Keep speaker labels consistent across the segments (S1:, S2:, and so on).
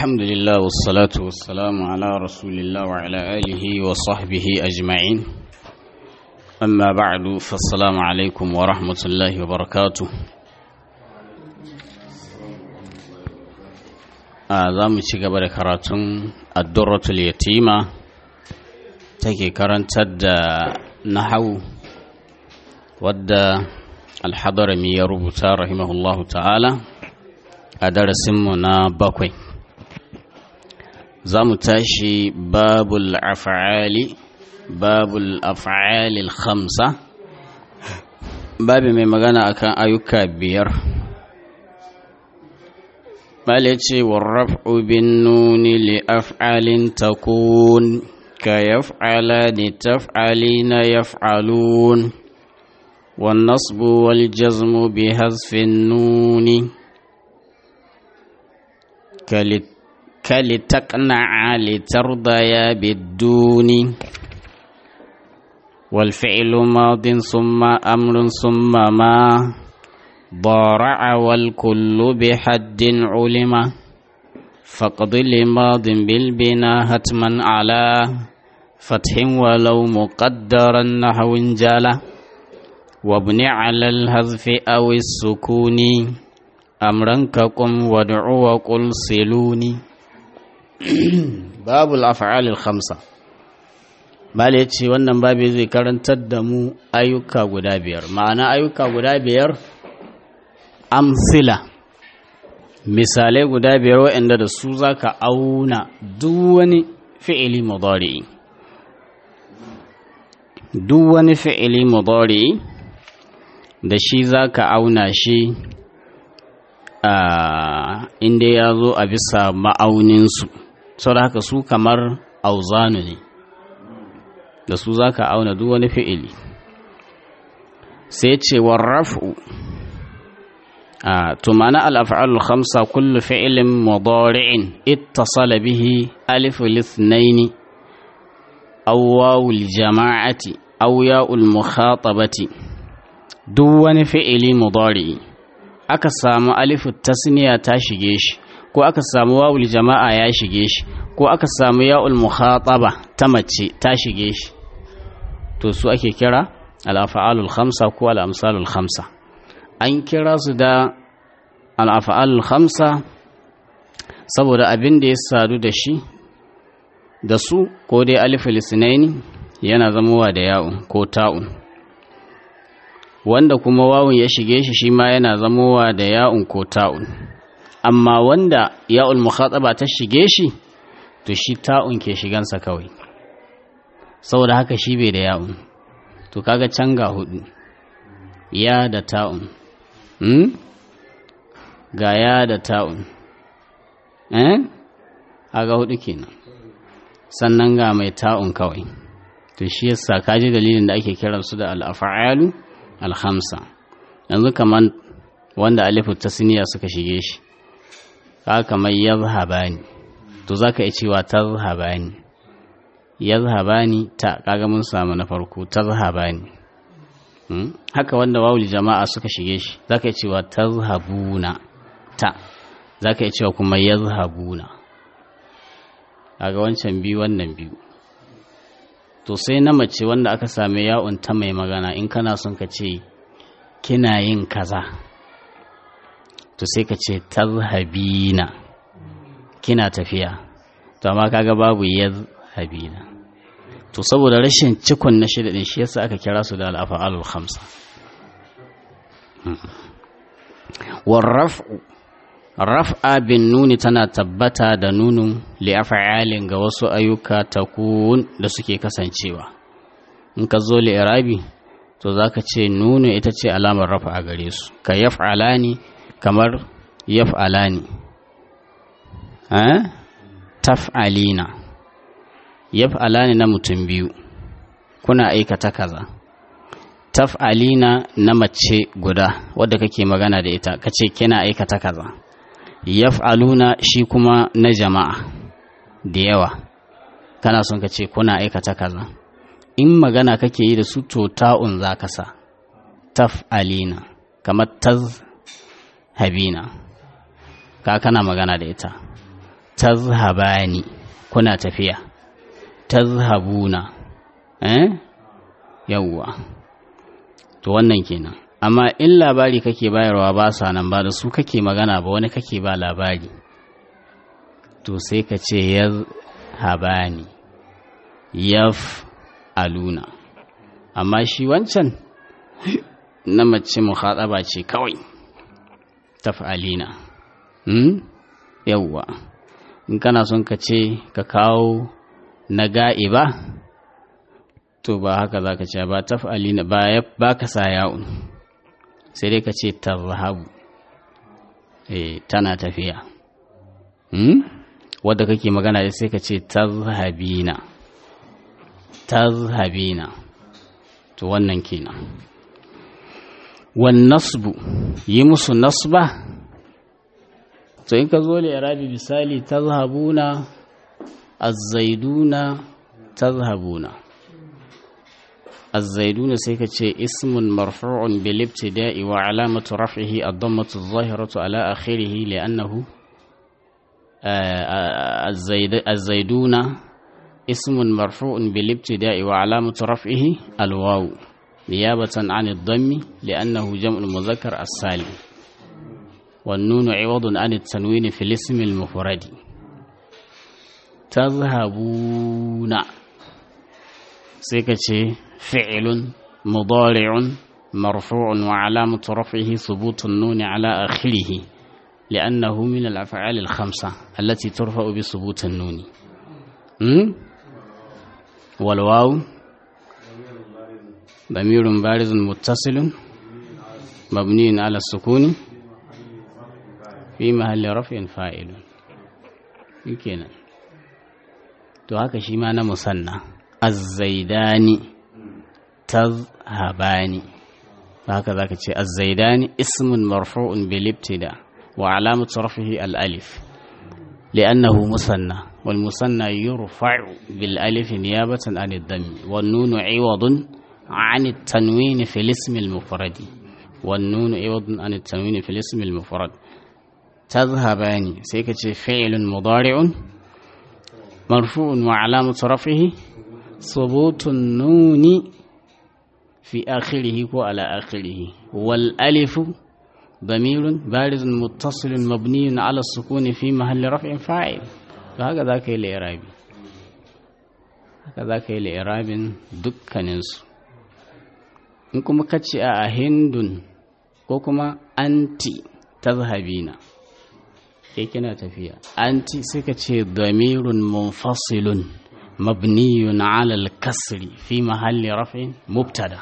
S1: الحمد لله والصلاة والسلام على رسول الله وعلى آله وصحبه أجمعين أما بعد فالسلام عليكم ورحمة الله وبركاته za mu ci gaba da karatun addurratul yatima take karantar da nahau wadda alhadarami ya rubuta rahimahullahu ta'ala a darasinmu na bakwai za mu tashi babul af'ali babul af'ali khamsa babi mai magana akan ayyuka biyar مالتي والرفع بالنون لأفعال تكون كيفعلان تفعلين يفعلون والنصب والجزم بحذف النون كلتقنع لترضيا بالدون والفعل ماض ثم أمر ثم ما ضارع والكل بحد علم فقد لماض بالبنا هتما على فتح ولو مقدرا نحو جلا وابن على الهذف أو السكون أمرا كقم وادع وقل سلوني باب الأفعال الخمسة Bale ya ce wannan babi zai karantar da mu ayyuka guda biyar ma'ana ayyuka guda biyar amsila misalai guda biyar waɗanda da su za ka auna duk wani fi'ili mudari'i duk wani fi'ili mudari'i da shi za ka auna shi a inda ya zo a bisa ma'auninsu sau da haka su kamar auzanu ne da su za ka auna duk wani fi'ili sai ce warrafu to ma'ana al'af'alul khamsa kullu fi'ilin mudari'in ittasala bihi alif lithnaini aw wawul jama'ati aw ya'ul mukhatabati duk wani fi'ili mudari'i aka samu alifu tasniya ta shige shi ko aka samu wawul jama'a ya shige shi ko aka samu ya'ul mukhataba ta mace ta shige shi to su ake kira al'af'alul khamsa ko al'amsalul khamsa an kira su da al'afa'al hamsa saboda abin da ya sadu da shi da su ko dai alifil sinaini yana zamowa da ya'un ko ta'un wanda kuma wawun ya shige shi shi ma yana zamowa da ya'un ko ta'un amma wanda ya'ul mukhataba ta shige shi to shi ta'un ke shigansa kawai saboda haka shi bai da ya'un to kaga can ga hudu ya da ta'un hmm? ga ya da ta'un eh aga hudu kenan sannan ga mai ta'un kawai to shi yasa kaji dalilin da ake kiran su da al-af'alu al-khamsa yanzu kaman wanda alifu tasniya suka shige shi ka kamar yazhabani to zaka iya cewa tazhabani yazhabani ta kaga mun samu na farko tazhabani haka wanda wawul jama'a suka shige shi zaka yi cewa tazhabuna ta zaka yi cewa kuma yazhabuna kaga wancan biyu wannan biyu to sai na mace wanda aka same ya'un ta mai magana in kana son ka ce kina yin kaza to sai ka ce tazhabina kina tafiya to amma kaga babu yazhabina to saboda rashin cikon na shida din shi yasa aka kira su da al'afa'alul khamsa warraf'u raf'a bin nuni tana tabbata da nunun li'afa'alin ga wasu ayyuka takun da suke kasancewa in ka zo li'irabi to zaka ce nunu ita ce alamar rafa a gare su ka yaf'alani kamar yaf'alani eh taf'alina yaf'alani na mutum biyu kuna aikata kaza taf'alina na mace guda wadda kake magana da ita kace kina aikata kaza yaf'aluna shi kuma na jama'a da yawa kana son ka ce kuna aikata kaza in magana kake yi da su to ta'un za ka sa taf'alina kamar taz habina ka kana magana da ita tazhabani kuna tafiya tazhabuna eh yawwa to wannan kenan amma in labari kake bayarwa ba sa nan ba da su kake magana ba wani kake ba labari to sai ka ce yazhabani yaf aluna amma shi wancan na mace muhaɗaba ce kawai taf'alina hmm? yawwa in kana son ka ce ka kawo na ga'iba to ba haka za ka ce ba taf'alina ba ka sa ya'un sai dai ka ce tarhabu eh tana tafiya hmm? wadda kake magana da sai ka ce tazhabina tazhabina to wannan kenan wan nasbu yi musu nasba to in ka zo li irabi misali tazhabuna az-zaiduna tazhabuna az-zaiduna sai ka ce ismun marfu'un bil ibtida'i wa alamatu raf'ihi ad-dammatu adh-dhahiratu ala akhirih li'annahu az-zaiduna اسم مرفوع بالابتداء وعلامة رفعه الواو نيابة عن الضم لأنه جمع المذكر السالم والنون عوض عن التنوين في الاسم المفرد تذهبون سكتي فعل مضارع مرفوع وعلامة رفعه ثبوت النون على آخره لأنه من الأفعال الخمسة التي ترفع بثبوت النون م? والواو ضمير بارز متصل مبني على السكون في محل رفع فاعل يمكن to haka shi ma na musanna azzaidani tazhabani haka zaka ce azzaidani ismun marfu'un bil ibtida wa alamatu rafihi al alif li'annahu musanna والمثنى يرفع بالالف نيابة عن الضم والنون عوض عن التنوين في الاسم المفرد والنون عوض عن التنوين في الاسم المفرد تذهبان سيكتش فعل مضارع مرفوع وعلامة رفعه ثبوت النون في آخره وعلى آخره والألف ضمير بارز متصل مبني على السكون في محل رفع فاعل haka za ka yi la'irabi haka za ka yi la'irabin dukkaninsu in kuma ka ce a hindun ko kuma anti ta zahabina ke kina tafiya anti sai ka ce damirun munfasilun mabniyun alal kasri fi mahalli rafin mubtada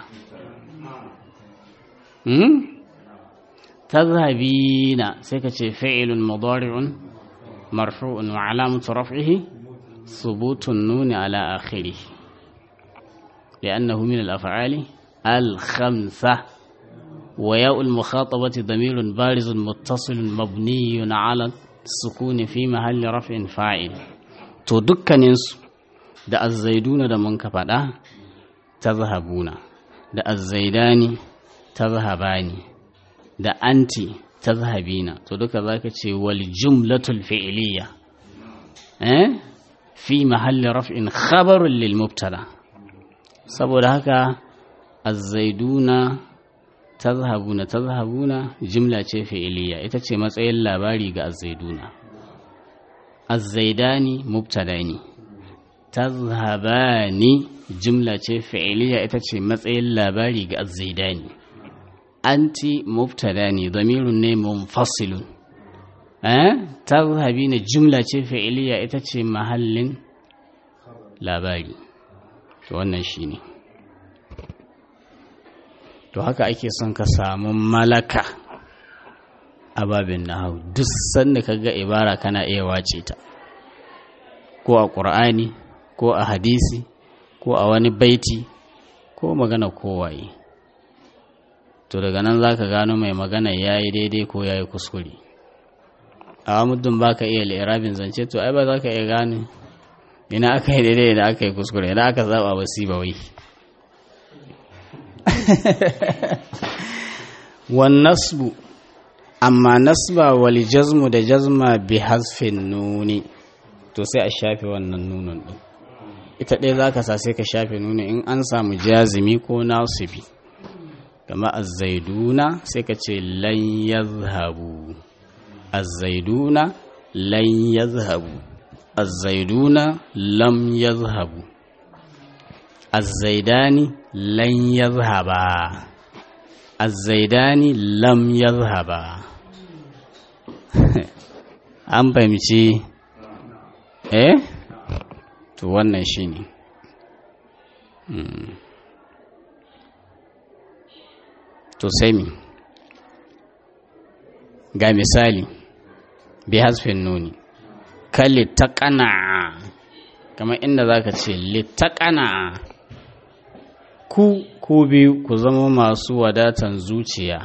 S1: tazhabina sai ka ce fi'ilun mudari'un مرفوع وعلامة رفعه ثبوت النون على آخره لأنه من الأفعال الخمسة وياء المخاطبة ضمير بارز متصل مبني على السكون في محل رفع فاعل to dukkaninsu da azzaiduna da mun ka faɗa ta zahabuna da azzaidani ta zahabani da anti tazhabina to duka zaka ce wal jumlatul fi'liya eh fi mahalli raf'in khabarun lil mubtada saboda haka az-zaiduna tazhabuna tazhabuna jumla ce fi'liya ita ce matsayin labari ga az-zaiduna az-zaidani mubtada ne tazhabani jumla ce fi'liya ita ce matsayin labari ga az-zaidani anti mubtada ne damirun ne munfasilun eh tazhabi ne jumla ce fi'iliya ita ce mahallin labari to wannan shine to haka ake son ka samu malaka a babin nahawu duk sanda ka ga ibara kana iya wace ta ko a ƙur'ani ko a hadisi ko a wani baiti ko magana kowaye to daga nan za ka gano mai magana ya yi daidai ko ya yi kuskure a muddin ba ka iya lirabin zance to ai ba za ka iya gane ina aka yi daidai ina aka yi kuskure ina aka zaba wasi ba wai wan nasbu amma nasba wal jazmu da jazma bi hasfin nuni to sai a shafe wannan nunin ɗin ita ɗaya za ka sa sai ka shafe nunin in an samu jazimi ko nasibi kama azzaiduna sai ka ce lan yazhabu azzaiduna lan yazhabu azzaiduna lam yazhabu azzaidani lan yazhaba azzaidani lam yazhaba an fahimci eh to wannan shine to sai mi ga misali bi hasfin nuni ka littaƙana kamar inda za ka ce littaƙana ku ku biyu ku zama masu wadatan zuciya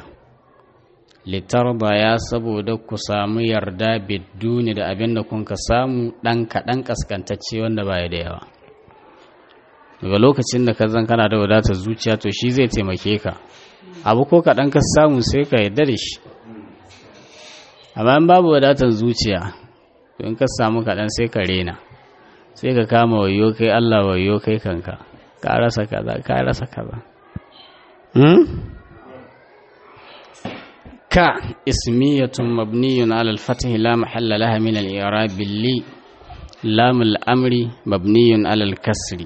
S1: ya saboda ku samu yarda bidduni da abin da kun ka samu ɗan kaɗan ƙasƙantacce wanda baya da yawa daga lokacin da ka zan kana da wadatar zuciya to shi zai taimake ka abu ko kaɗan ka samu sai ka yarda da shi amma in babu wadatar zuciya to in ka samu kaɗan sai ka rena sai ka kama wayo kai allah wayo kai kanka ka rasa kaza ka rasa kaza ka ismiyatun mabniyun ala al-fath la mahalla laha min al-i'rab li lam al-amri mabniyun ala al-kasri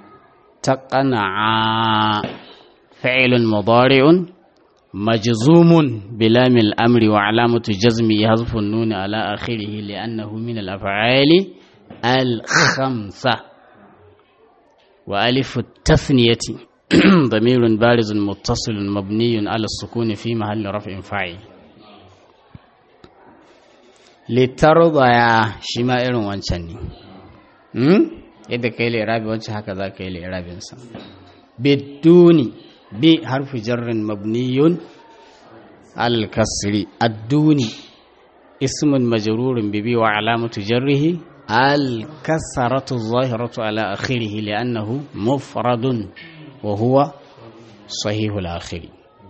S1: taqana'a fi'lun mudari'un majzumun bilam al-amri wa alamatu jazmi hazfu an-nun ala akhirih li'annahu min al-af'ali al-khamsa wa alif at-tathniyati ضمير بارز متصل مبني على السكون في محل رفع فاعل litarda ya shi ma irin wancan ne yadda ka yi lirabi wancan haka za ka yi lirabinsa biduni bi harfi jarrin mabniyun al-kasri adduni ismun majrurun bibi wa alamatu jarrihi al-kasaratu zahiratu ala akhirih li'annahu mufradun وهو صحيح الآخر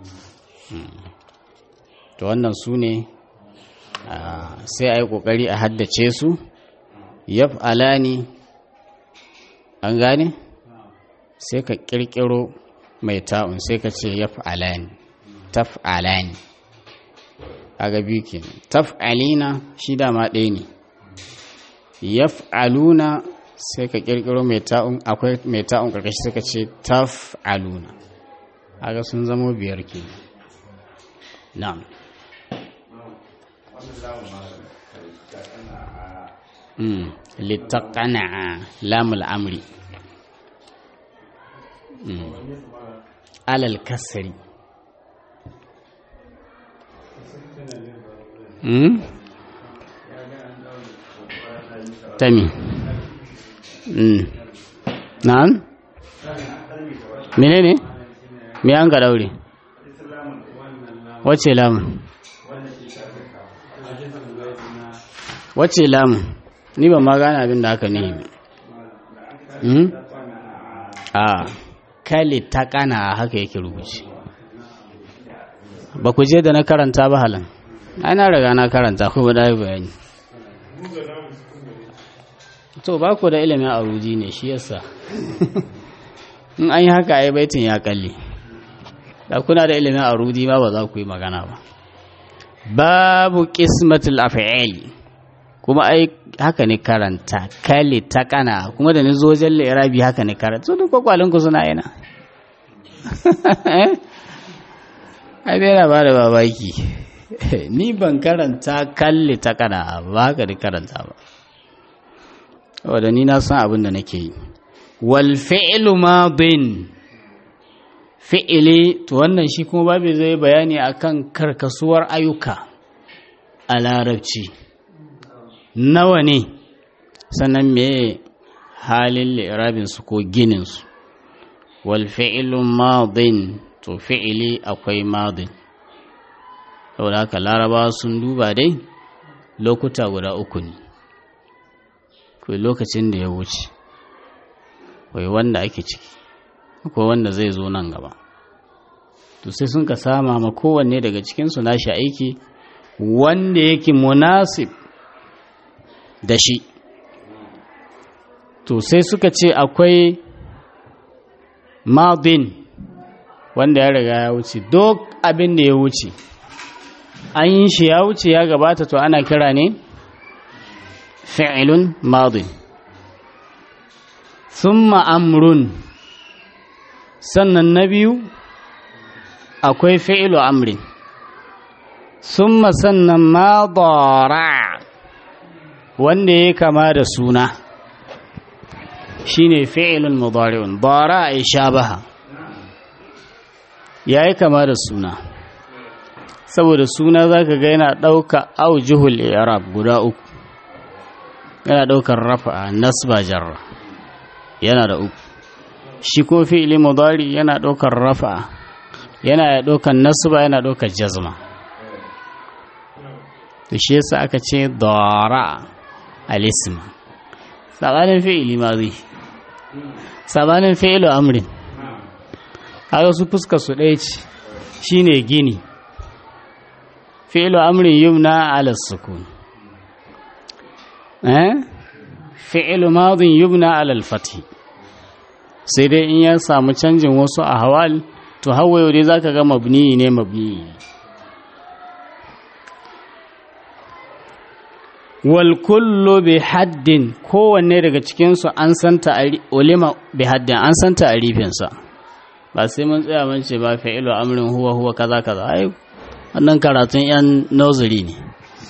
S1: to wannan su ne sai a yi ƙoƙari a haddace su yaf'alani an gane sai ka ƙirƙiro mai ta'un sai ka ce yaf'alani taf'alani aga biyu ke taf'alina shi dama ɗaya ne yaf'aluna sai ka kirkiro mai ta'un akwai mai ta'un karkashi suka ce taf'aluna aga sun zama biyar ke na'am mm litaqana lamul amri mm alal kasri mm tami na'am menene me an ka daure wace lamun wace lamun ni ba ma gane abin da haka ne a kali ta kana haka yake rubuce ba ku je da na karanta ba halin ana riga na karanta kuma da bayani to ba ku da ilimin aruji ne shi yasa in an yi haka ai baitin ya kalle da kuna da ilimin aruji ma ba za ku yi magana ba babu qismatul af'ali kuma ai haka ne karanta kali ta kana kuma da ni zo jalle irabi haka ne karanta so duk kwakwalin ku suna yana ai bai ba da babaki ni ban karanta kalli ta kana ba haka ne karanta ba wadda ni na san abin da nake yi wal fi'lu madin fi'ili to wannan shi kuma babu zai bayani akan karkasuwar ayyuka a larabci nawa ne sannan me halin li'irabin su ko ginin su wal fi'lu madin to fi'ili akwai madin saboda haka larabawa sun duba dai lokuta guda uku ne akwai lokacin da ya wuce akwai wanda ake ciki akwai wanda zai zo nan gaba to sai sun ka sama ma kowanne daga cikinsu nashi aiki wanda yake munasib da shi to sai suka ce akwai madin wanda ya riga ya wuce duk abin da ya wuce an yi shi ya wuce ya gabata to ana kira ne fi'ilun madin thumma amrun sannan na biyu akwai fi'ilu amrin summa sannan madara wanda ya kama da suna shine fi'ilun mudari'un dara ay shabaha yayi kama da suna saboda suna zaka ga yana dauka aujuhul i'rab guda uku yana daukar rafa'a nasba jarra yana da uku shi ko fi'ili mudari yana daukar rafa'a yana daukar nasba yana daukar jazma to shi yasa aka ce dara al-ism sabanin fi'ili mazi sabanin fi'ilu amrin haka su fuskar su ɗaya ce shine gini fi'ilu amrin yumna ala sukun eh fi'ilu madin yumna ala al-fath sai dai in ya samu canjin wasu a hawal to hawayo dai zaka ga mabni ne mabni wal kullu bi haddin kowanne daga cikinsu an santa ulima bi haddin an santa a rifinsa ba sai mun tsaya mun ce ba fa'ilu amrin huwa huwa kaza kaza ai wannan karatun yan nursery ne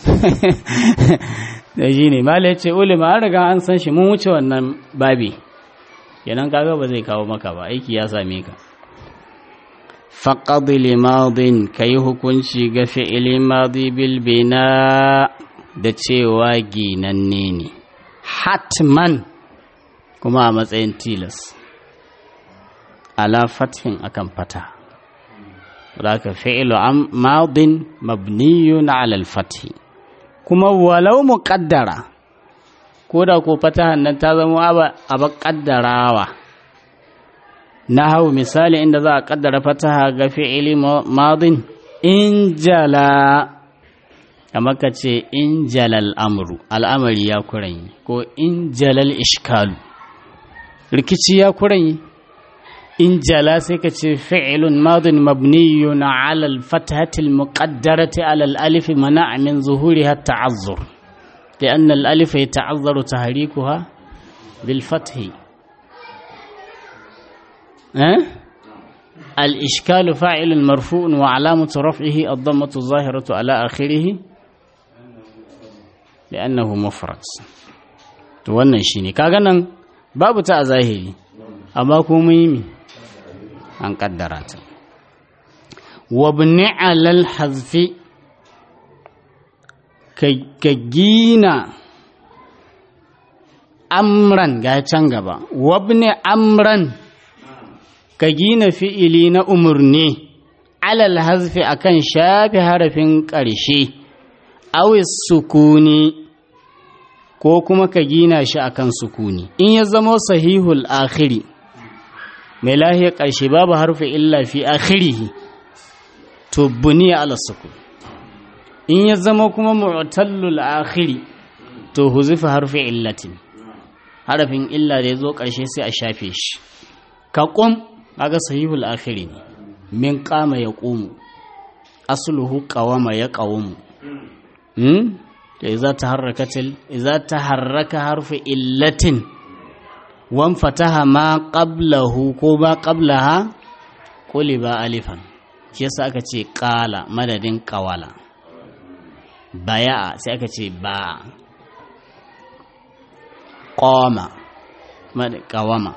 S1: da shi ne mala ce ulima an riga an san shi mun wuce wannan babi kenan kaga ba zai kawo maka ba aiki ya same ka faqad limadin kai hukunci ga fi'ili madi bil bina da cewa ginanne ne hatman kuma a matsayin tilas ala fathin akan fata wadaka fi'ilu madin mabniyun ala al-fathi kuma walau muqaddara ko da ko fatahan nan ta zama aba kaddarawa na hau misali inda za a kaddara fataha ga fi'ili madin in jala kamar ka ce in jalal amru al'amari ya kuranyi ko in jalal ishkalu rikici ya kuranyi in jala sai ka ce fi'ilun madin mabniyun ala al-fathati al-muqaddarati ala al-alif mana'a min zuhuriha ta'azzur لأن الألف يتعذر تحريكها بالفتح أه؟ الإشكال فاعل مرفوع وعلامة رفعه الضمة الظاهرة على آخره لأنه مفرد to wannan shine kaga nan babu ta a zahiri amma kuma yi an kaddara ta wabni alal hazfi ka gina amran ga can gaba wabni amran ka gina fi'ili na umarni alal hazfi akan shafi harafin ƙarshe awis sukuni ko kuma ka gina shi akan sukuni in ya zama sahihul akhiri mai lahiyar ƙarshe babu harfi illa fi akhirihi to buniya ala sukun in ya zama kuma mu'tallul akhiri to huzifa harfi illatin harafin illa da ya zo ƙarshe sai a shafe shi ka ƙum kaga sahihul akhiri ne min qama ya qumu asluhu qawama ya qawmu hmm da idza taharrakatil idza taharraka harfu illatin wan fataha ma qablahu ko ba qablaha quliba alifan shi yasa aka ce qala madadin qawala baya sai aka ce ba qama qawama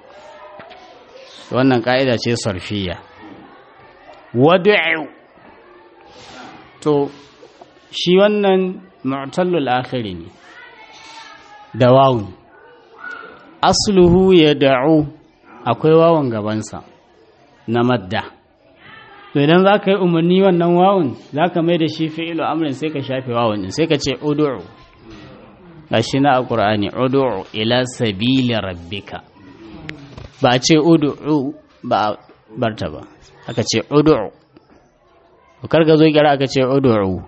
S1: wannan ka'ida ce sarfiya wadu'u to shi wannan mu'tallul akhiri ne da wawun asluhu ya da'u akwai wawan gabansa na madda to idan za ka yi umarni wannan wawun za ka mai da shi fi'ilu amrin sai ka shafe wawun din sai ka ce udu'u ga shi na a ƙur'ani udu'u ila sabili rabbika ba a ce udu'u ba a barta ba aka ce udu'u kar ka zo kira aka ce udu'u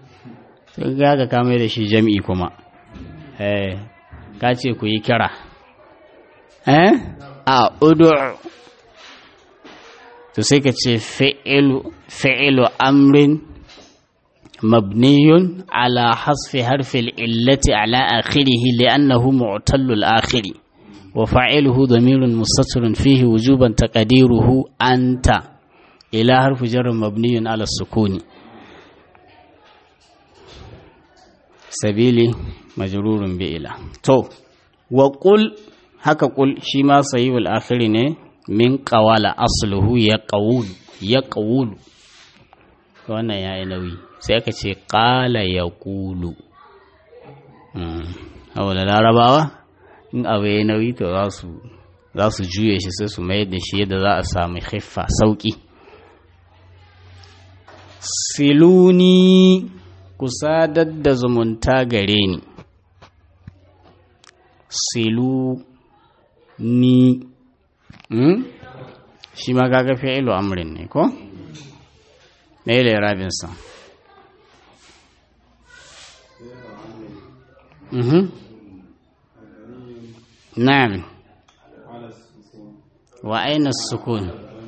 S1: sai ga ka kame da shi jam'i kuma eh ka ce ku yi kira eh a udu to sai ka ce fi'ilu fi'ilu amrin mabniyun ala hasfi harfil illati ala akhirih li'annahu mu'tallul akhiri wa fa'iluhu damirun mustatirun fihi wujuban taqdiruhu anta ila harfu jar mabniyun ala sukuni sabili majrurun bi ila to wa qul haka qul shi ma sayyul akhiri ne min qawala asluhu ya qawul ya qawul wannan yayi nauyi sai aka ce qala yaqulu mm awala larabawa in abu yayi nauyi to za su za su juye shi sai su mayar da shi yadda za a samu khiffa sauki siluni ku sadar da zumunta gare ni silu ni hmm? shi ma kaga fi'ilu amrin ne ko me ile rabin sa mhm na'am wa aina sukun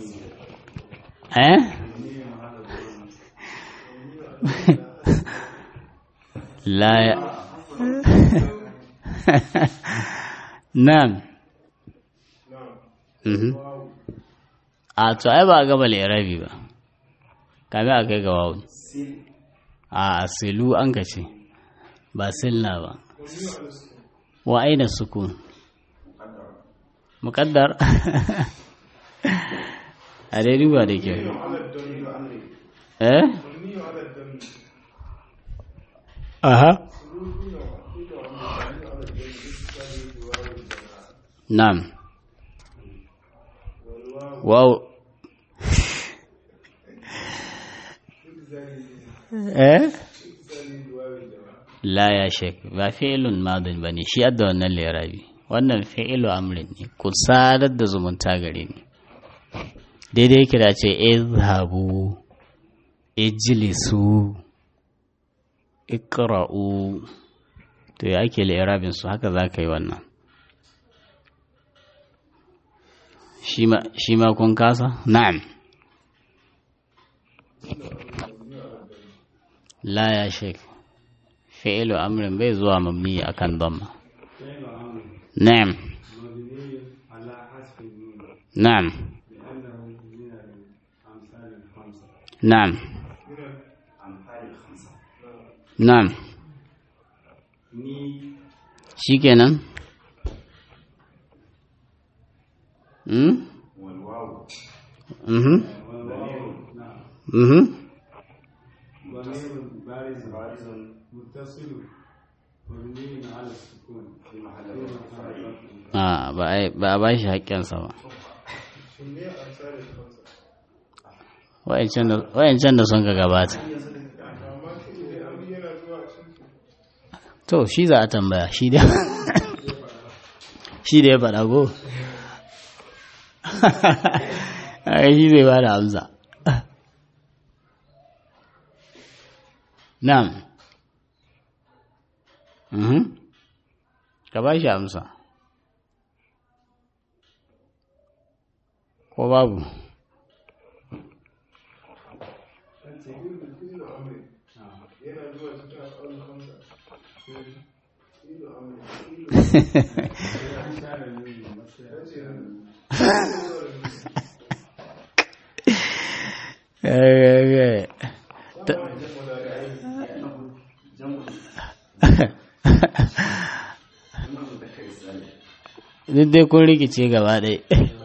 S1: eh لا ي... نعم a to ai ba gaba lirabi ba kame a kai ga wawun a asilu an ka ce ba silla ba wa aina sukun muƙaddar a dai duba da ke eh Aha. Naam. Wow. eh? La ya shek, ba fi'ilun madin ba ne, shi adda wannan lirabi. Wannan fi'ilu amrin ne, ku sadar da zumunta gare ni. Daidai yake da ce, izhabu, ijlisu, ikra'u to ya ake li'irabin su haka za ka yi wannan shi ma kun kasa na'am la ya shek fi'ilu amrin bai zuwa mabni akan damma na'am na'am na'am Na'am. Shi kenan? Hmm? Mhm. Mhm. Ah, ba a ba shi haƙƙinsa ba. Wa'yancan da sun ka gabata. to shi za a tambaya shi da shi da ya faɗa go a shi zai ba da amsa na'am ka ba shi amsa ko babu duk dai kun rikice gaba ɗai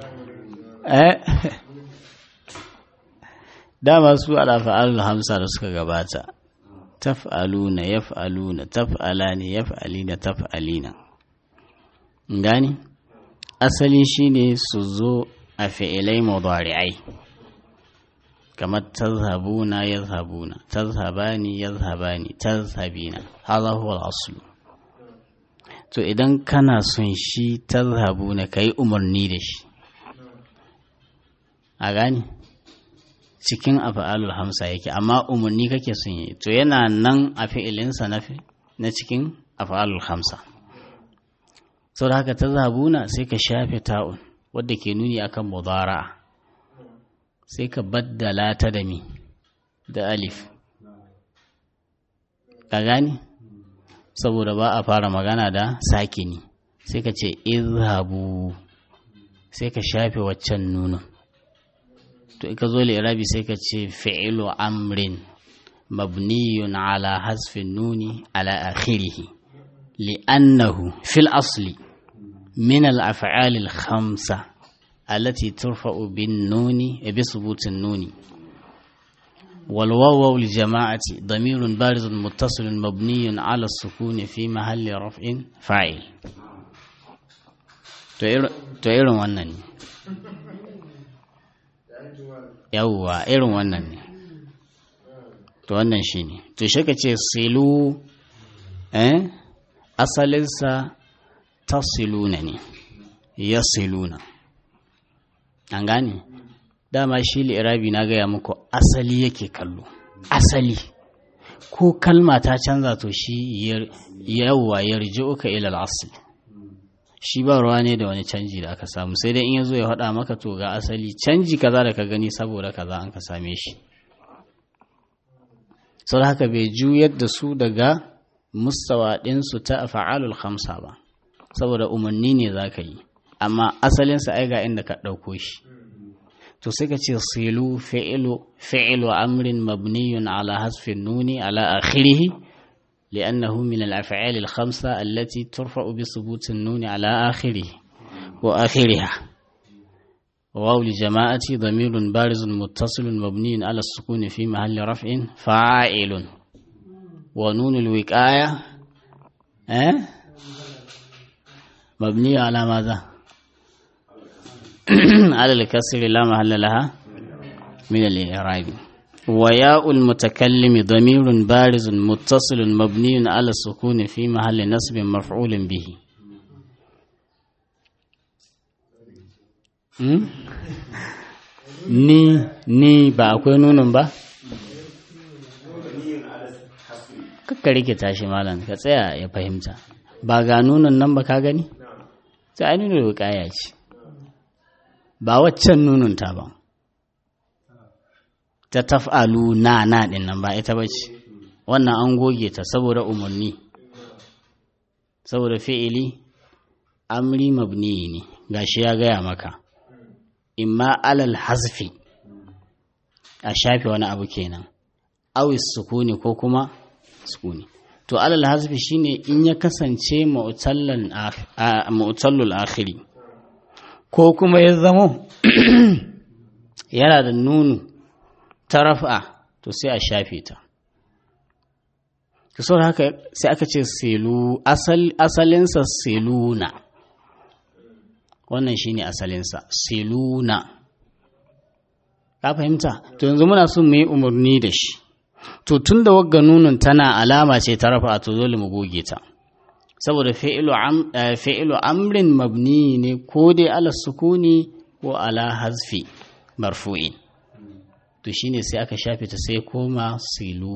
S1: dama su alafa'alul hamsa da suka gabata taf'aluna yaf'aluna taf'alani yaf'alina taf'alina gani asali shine su zo a fi'ilai mudari'ai kamar tazhabuna yazhabuna tazhabani yazhabani tazhabina hadha huwa al-asl to idan kana son shi tazhabuna kai umarni da shi a gani cikin afa'alul hamsa yake amma umarni kake son yi to yana nan a fi'ilinsa na na cikin afa'alul hamsa sau da haka ta zabuna sai ka shafe ta'un wadda ke nuni akan mudara sai ka baddala ta da mi da alif ka gani saboda ba a fara magana da sakini sai ka ce izhabu sai ka shafe waccan nunin to ka zo irabi sai ka ce fi'ilu amrin mabniyun ala hasfin nuni ala akhirihi li'annahu fil asli min al-af'al al-khamsa allati turfa'u bin nuni bi subutin nuni wal wawu lil jama'ati damirun barizun muttasilun mabniyun ala as-sukun fi mahalli raf'in fa'il to irin wannan ne yawwa irin wannan ne to wannan shi ne to shi ka ce silu eh asalinsa ta siluna ne ya siluna an gane dama shi li'irabi na gaya muku asali yake kallo asali ko kalma ta canza to shi yawwa yarji uka ilal asali shi ba ruwa ne da wani canji da aka samu sai dai in ya zo ya faɗa maka to ga asali canji kaza da ka gani saboda kaza an ka same shi sau da haka bai juyar da su daga mustawa ɗinsu ta fa'alul khamsa ba saboda umarni ne za ka yi amma asalinsa ai ga inda ka ɗauko shi to sai ka ce silu fi'ilu fi'ilu amrin mabniyun ala hasfin nuni ala akhirihi لأنه من الأفعال الخمسة التي ترفع بثبوت النون على آخره وآخرها واو لجماعة ضمير بارز متصل مبني على السكون في محل رفع فاعل ونون الوقاية أه؟ مبني على ماذا على الكسر لا محل لها من الإعراب وياء المتكلم ضمير بارز متصل مبني على السكون في محل نصب مفعول به ni ni ba akwai nunin ba kakka rikita shi malam ka tsaya ya fahimta ba ga nunin nan ba ka gani sai ai nunin wukaya ce ba waccan nunin ta ba ta taf'alu na na din nan ba ita ba ce wannan an goge ta saboda umarni saboda fi'ili amri mabni ne gashi ya gaya maka imma alal hazfi a shafe wani abu kenan awis sukuni ko kuma sukuni to alal hazfi shine in ya kasance mu'tallul akhiri ko kuma ya zamo yana da nunu ta rafa to sai a shafe ta to haka sai aka ce selu asalinsa seluna wannan shine asalinsa seluna ka fahimta to yanzu muna son mu yi umarni da shi to tun da wagga nunun tana alama ce ta rafa to dole mu goge ta saboda fi'ilu amrin mabni ne ko dai ala sukuni ko ala hazfi marfu'in to shine sai aka shafe ta sai koma silu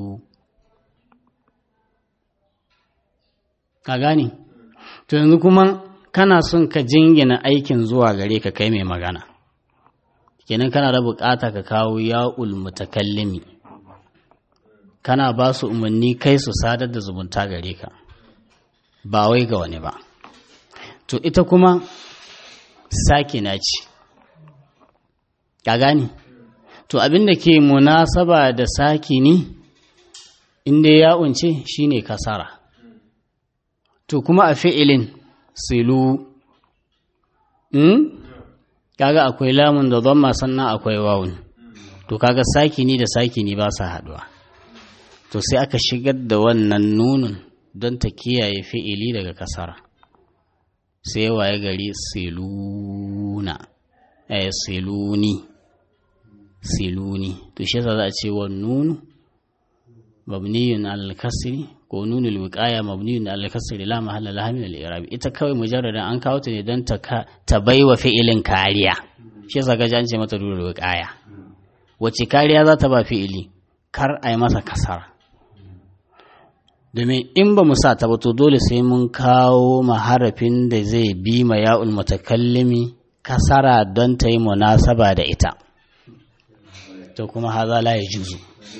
S1: ka gane to yanzu kuma kana son ka jingina aikin zuwa gare ka kai mai magana kenan kana da bukata ka kawo ya'ul mutakallimi kana ba su umarni kai su sadar da zumunta gare ka ba wai ga wani ba to ita kuma sakina ce ka gane to abin da ke munasaba da sakini inda ya unce shine kasara to kuma a fi'ilin silu hmm? kaga akwai lamun da zama sannan akwai wawun to kaga sakini da sakini ba sa haduwa to sai aka shigar da wannan nunun don ta kiyaye fi'ili daga kasara sai waye gari siluna eh siluni siluni to shi yasa za a ce wa nunu mabniyun alal kasri ko nunu alwiqaya mabniyun alal kasri la mahalla laha min al-i'rab ita kawai mujarradan an kawo ta ne don ta ta baiwa fi'ilin kariya shi yasa ga an ce mata nunu alwiqaya wace kariya za ta ba fi'ili kar a yi masa kasara domin in ba mu sa ta ba to dole sai mun kawo maharafin da zai bi ma ya'ul mutakallimi kasara don ta yi munasaba da ita to kuma haza la ya juzu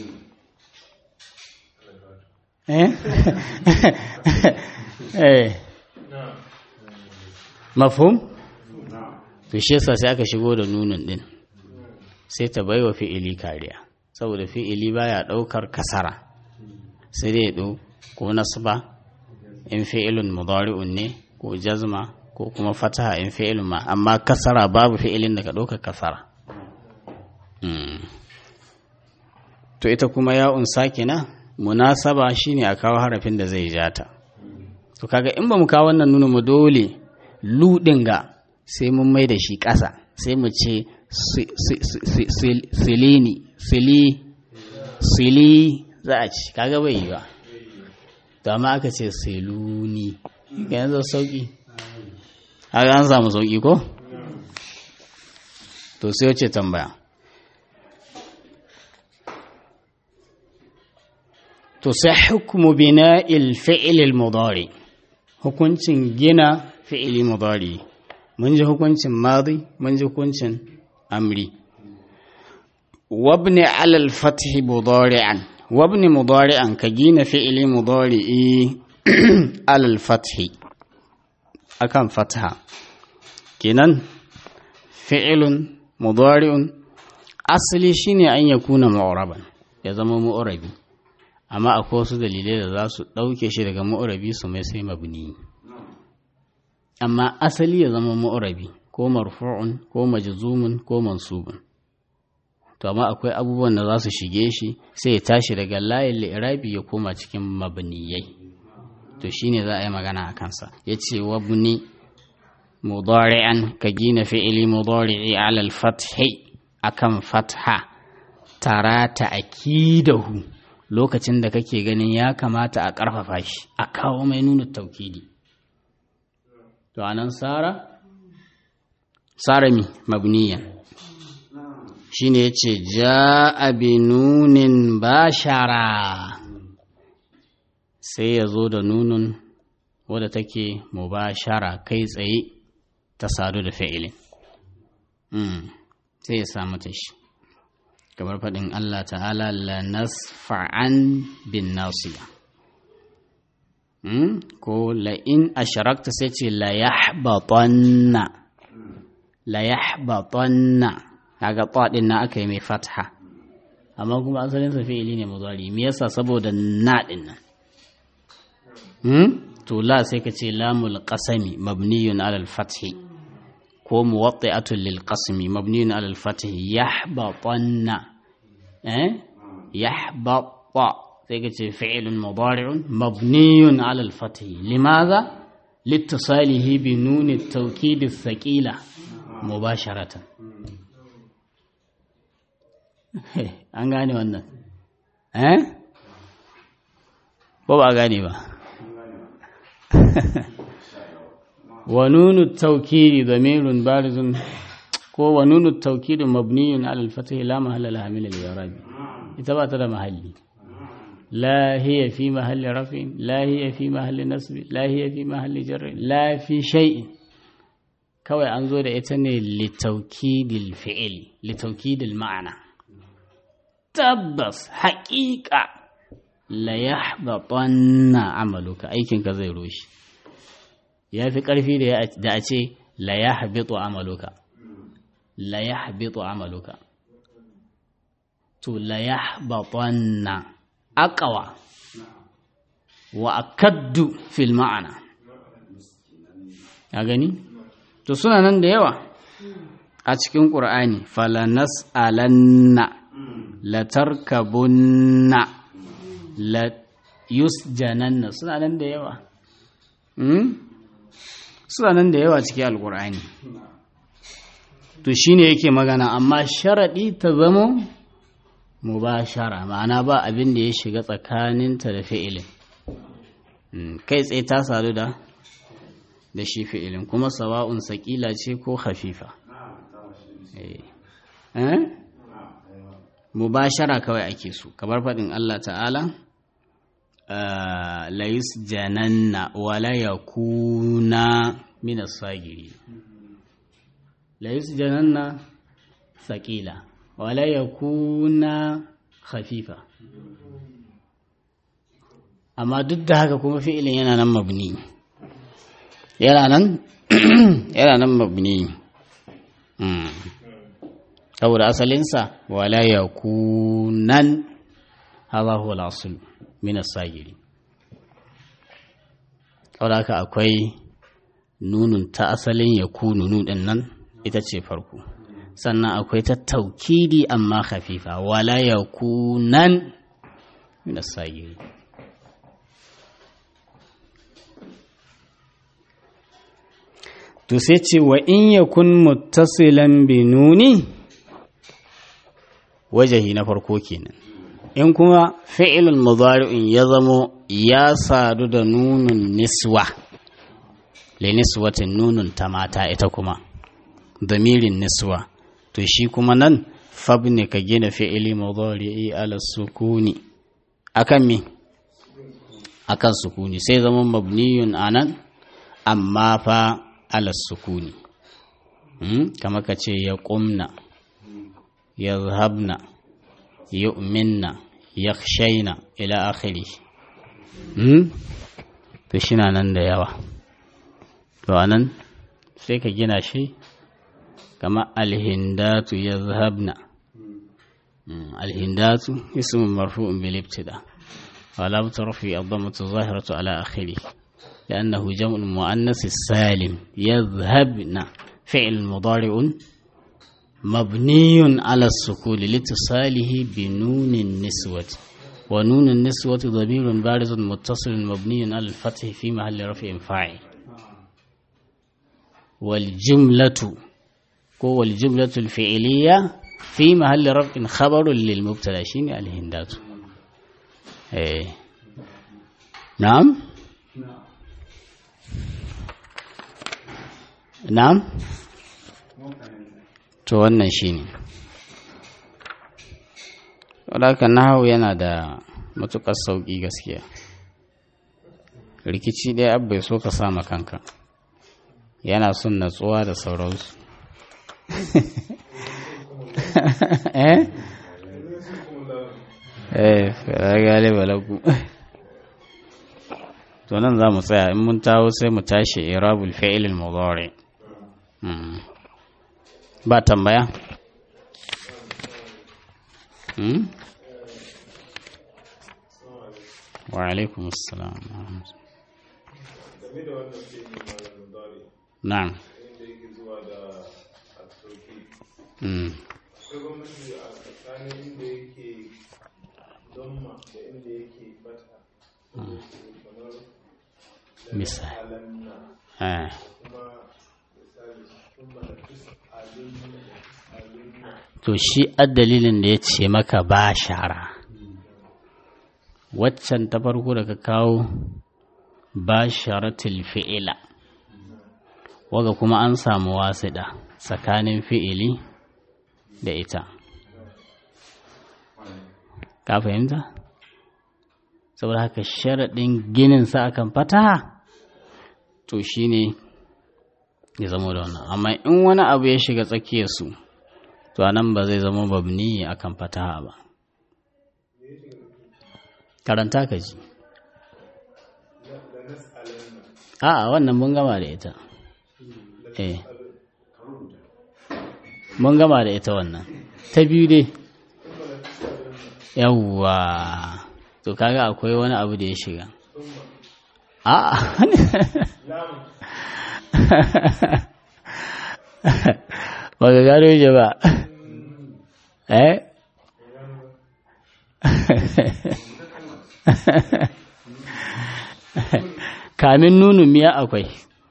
S1: eh eh mafhum to shi yasa sai aka shigo da nunin din sai ta baiwa fi'ili kariya saboda fi'ili baya daukar kasara sai dai ya ko nasba in fi'ilun mudari'un ne ko jazma ko kuma fataha in fi'ilun ma amma kasara babu fi'ilin da ka dauka kasara to ita kuma ya'un sakina munasaba shine a kawo harafin da zai jata to kaga in ba mu kawo wannan nuna mu dole ludin ga sai mun mai da shi ƙasa sai mu ce silini sili sili za a ci kaga bai yi ba to amma aka ce siluni ga yanzu sauki haka an samu sauki ko to sai wace tambaya to sai hukumu bina'il fi'il mudari hukuncin gina fi'ili mudari mun ji hukuncin madi mun ji hukuncin amri wabni alal fathi mudari'an wabni mudari'an ka gina fi'ili mudari'i alal fathi akan fatha kenan fi'ilun mudari'un asali shine an yakuna mu'raban ya zama mu'rabi amma akwai wasu dalilai da za su ɗauke shi daga mu'rabi su mai sai mabni amma asali ya zama mu'rabi ko marfu'un ko majzumun ko mansubun to amma akwai abubuwan da za su shige shi sai ya tashi daga layin li'irabi ya koma cikin mabniyai to shine za a yi magana a kansa yace wabni mudari'an ka gina fi'ili mudari'i ala al-fathi akan fatha tara ta akidahu lokacin da kake ganin ya kamata a ƙarfafa shi a kawo mai nuna taukidi to anan sara sara mi mabniyan shine yace ja'a bi nunin bashara sai ya zo da nunun wadda take mubashara kai tsaye ta sadu da fi'ilin sai ya samu ta shi kamar faɗin Allah ta'ala la nasfa'an bin nasiya ko la in asharakta sai ce la yahbatanna la yahbatanna kaga ɗin na aka yi mai fatha amma kuma asalin sa fi'ili ne mudari me yasa saboda na din nan to la sai ka ce lamul qasami mabniyun ala al-fathi ko muwatti'atun lil qasmi mabniyun ala al-fathi yahbatanna eh yahbata sai ka ce fi'lun mudari'un mabniyun ala al-fathi limadha لاتصاله بنون التوكيد الثقيلة مباشرة an gane wannan eh ba ba gane ba wa nunu tawkidi damirun barizun ko wa nunu tawkidi mabniyun ala al-fath la mahalla laha min al-i'rab ita ba ta da mahalli la hiya fi mahalli raf'in la hiya fi mahalli nasb la hiya fi mahalli jarr la fi shay'in kawai an zo da ita ne li tawkidil fi'l li tawkidil ma'ana tabbas haƙiƙa la yahbatanna amaluka aikinka zai roshi ya fi ƙarfi da a ce la yahbitu amaluka la yahbitu amaluka to la yahbatanna aqwa wa akaddu fil ma'ana ya gani to suna nan da yawa a cikin ƙur'ani falanas'alanna latarkabunna la yusjananna suna nan da yawa suna nan da yawa cikin alkur'ani to shine yake magana amma sharaɗi ta zamo mubashara ma'ana ba abin da ya shiga tsakaninta da fi'ilin kai tsaye ta sadu da da shi fi'ilin kuma sawa'un saƙila ce ko hafifa mubashara kawai ake so kamar faɗin Allah ta'ala la yusjananna wala yakuna min as-sagiri la yusjananna thaqila wala yakuna khafifa amma duk da haka kuma fi'ilin yana nan mabni yana nan yana nan mabni saboda asalinsa wala yakunan hadha huwa al-asl min as-sagiri saboda haka akwai nunun ta asalin yakunu nudin nan ita ce farko sannan akwai ta taukidi amma khafifa wala yakunan min as-sagiri to sai ce wa in yakun muttasilan bi nuni wajahi na farko kenan in kuma fi'ilul mudari'in ya zamo ya sadu da nunun niswa le niswatin nunun ta mata ita kuma damirin niswa to shi kuma nan fabni ka gina fi'ili mudari'i ala sukuni akan me akan sukuni sai zama mabniyun anan amma fa ala sukuni kama ka ce ya ƙumna ya zahabna ya uminna ya shaina ila akhiri to shi na nan da yawa to anan sai ka gina shi kama alhindatu ya zahabna alhindatu ismin marfu'un bil ibtida wala tarfi ad-dammatu zahiratu ala akhirih لأنه جمع المؤنث السالم يذهبن فعل مضارع مبني على السكون لاتصاله بنون النسوة ونون النسوة ضمير بارز متصل مبني على الفتح في محل رفع فاعل والجملة هو الجملة الفعلية في محل رفع خبر للمبتدا شيني الهندات ايه نعم na'am to wannan shine wadaka nahawu yana da matukar sauƙi gaskiya rikici ɗaya abu bai so ka sama kanka yana son natsuwa da sauransu eh eh galiba lagu to nan za mu tsaya in mun tawo sai mu tashi irabul fi'il al-mudari ba tambaya wa alaikum assalam na'am misali to shi dalilin da ya ce maka ba shara waccan ta farko da ka kawo ba sharatul fi'ila waga kuma an samu wasiɗa tsakanin fi'ili da ita ka fahimta saboda haka sharaɗin ginin sa akan fataha to shi ne ya zama da wannan amma in wani abu ya shiga tsakiyarsu to a nan ba zai zama babni akan fataha ba karanta ka ji a wannan mun gama da ita eh mun gama da ita wannan ta biyu dai yawwa to kaga akwai wani abu da ya shiga a ba ga gano shi ba eh kamin nunun miya akwai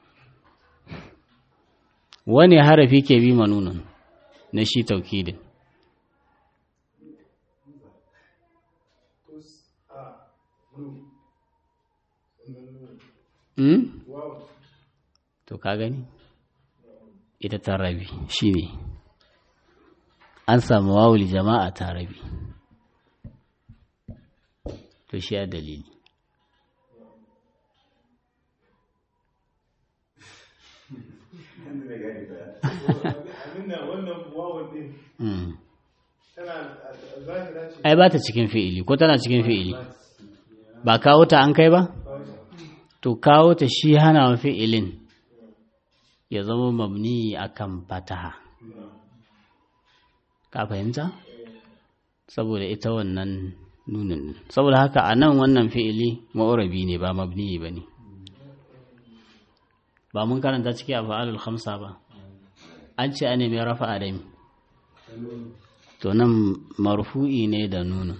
S1: wani harafi ke bi ma nunun na shi taukidin Hmm? To ka gani? Ita ta rabi shi ne, an samu wawul jama'a ta rabi. To shi ya dalili. ai ba ta cikin fi'ili ko tana cikin fi'ili ba kawo ta an kai ba to kawo ta shi hana wa fi'ilin ya zama mabni akan fataha ka fahimta saboda ita wannan nunin saboda haka a nan wannan fi'ili ma'urabi ne ba mabni ba ne ba mun karanta ciki a fa'alul khamsa ba an ce a nemi rafa a dami to nan marfu'i ne da nunin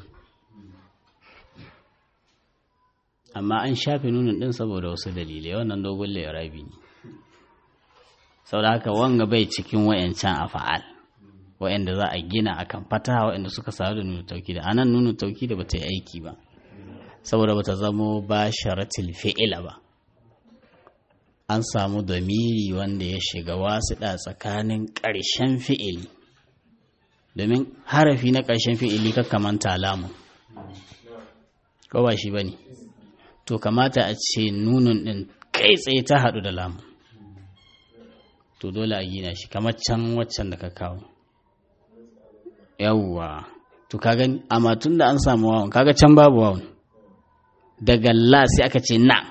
S1: amma an shafe nunin din saboda wasu dalilai wannan dogon rabi ne saboda haka wanga bai cikin wayancan a fa'al wa'anda za a gina akan fataha wa'anda suka samu da nuna tauki da anan nuna tauki da bata yi aiki ba saboda bata zamo ba sharatil fi'ila ba an samu damiri wanda ya shiga wasiɗa tsakanin ƙarshen fi'ili domin harafi na ƙarshen fi'ili ka kamanta lamun ko ba shi ba ne to kamata a ce nunun ɗin kai tsaye ta haɗu da lamun to dole a gina shi kamar can waccan da ka kawo yawwa to ka gani amma tun da an samu wawan kaga can babu wawan daga la sai aka ce na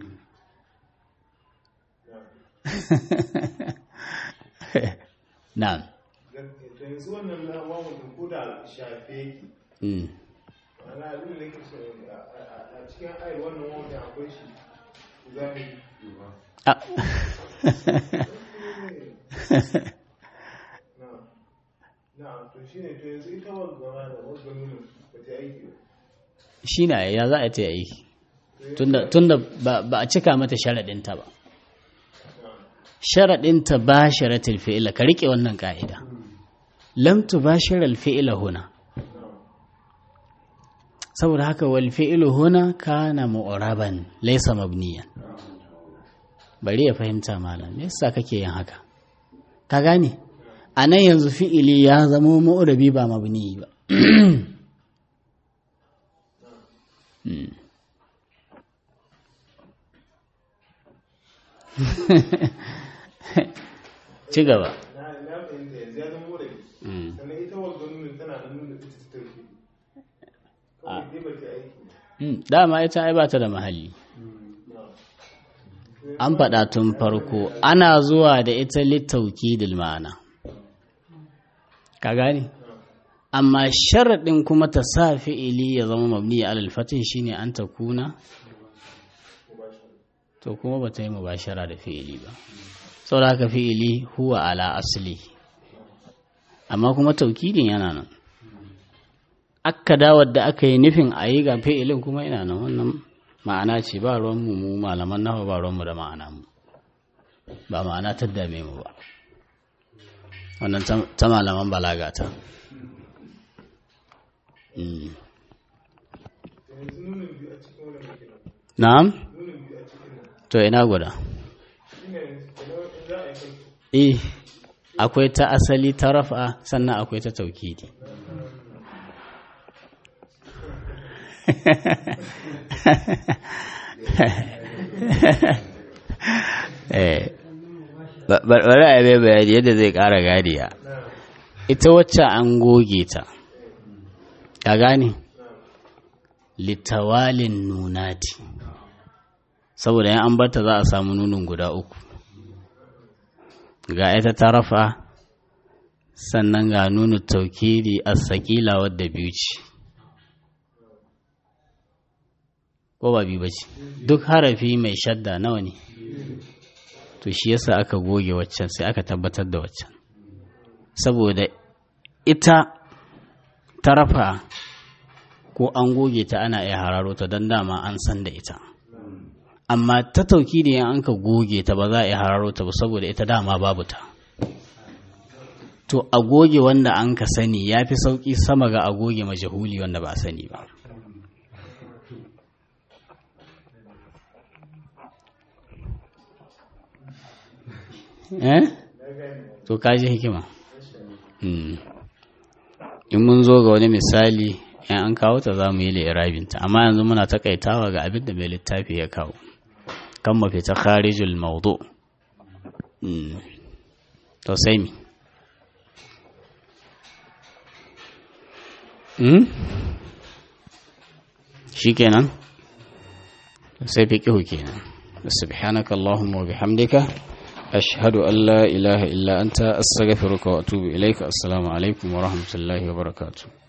S1: na
S2: yanzu wannan na wawan din ko da shafe yake ana abin da yake so a cikin ayar wannan wawan akwai shi zahiri
S1: shi na ya za a ta yi tunda ba a cika mata sharaɗinta ba sharaɗinta ba sharatul fi'ila ka riƙe wannan ƙa'ida lamtu ba shiral fi'ila huna saboda haka wal fi'ilu huna kana mu'raban laysa mabniyan bari ya fahimta malam me yasa kake yin haka ka gane a nan yanzu fi'ili ya zama mu'rabi ba mabni ba ci gaba dama ita ai ba ta da mahalli an faɗa tun farko ana zuwa da ita littauki ma'ana ka gane amma sharaɗin kuma ta sa fi'ili ya zama mabni alal fatin shine an ta kuna to kuma ba ta yi mubashara da fi'ili ba saboda haka fi'ili huwa ala asali amma kuma taukidin yana nan akkada wadda aka yi nufin a yi ga fi'ilin kuma ina nan wannan ma'ana ce ba ruwanmu mu malaman nawa ba ruwanmu da ma'ana mu ba ma'ana ta dame mu ba wannan ta malaman balaga ta na'am to ina guda eh akwai ta asali ta rafa sannan akwai ta taukidi bari a yi bayani yadda zai ƙara ganiya ita wacce an goge ta ka gane littawalin nunati saboda yan an barta za a samu nunin guda uku ga ita ta rafa sannan ga nunu taukidi a sakila wadda biyu ce ko ba biyu ba ce duk harafi mai shadda nawa ne to shi yasa aka goge waccan sai aka tabbatar da waccan saboda ita ta rafa ko an goge ta ana iya hararo ta don dama an san da ita amma ta tauki da yan an ka goge ta ba za a iya hararo ta ba saboda ita dama babu ta to a goge wanda an ka sani ya fi sauƙi sama ga a goge majahuli wanda ba a sani ba eh to kaji hikima in mun zo ga wani misali in an kawo ta za mu yi li'irabinta amma yanzu muna takaitawa ga abin da mai littafi ya kawo kan mafi ta kharijul maudu to sai mi hmm? shi kenan sai fi ƙihu kenan subhanaka Allahumma wa bihamdika ashhadu an la ilaha illa anta astaghfiruka wa atubu ilaika assalamu alaikum wa rahmatullahi wa barakatuh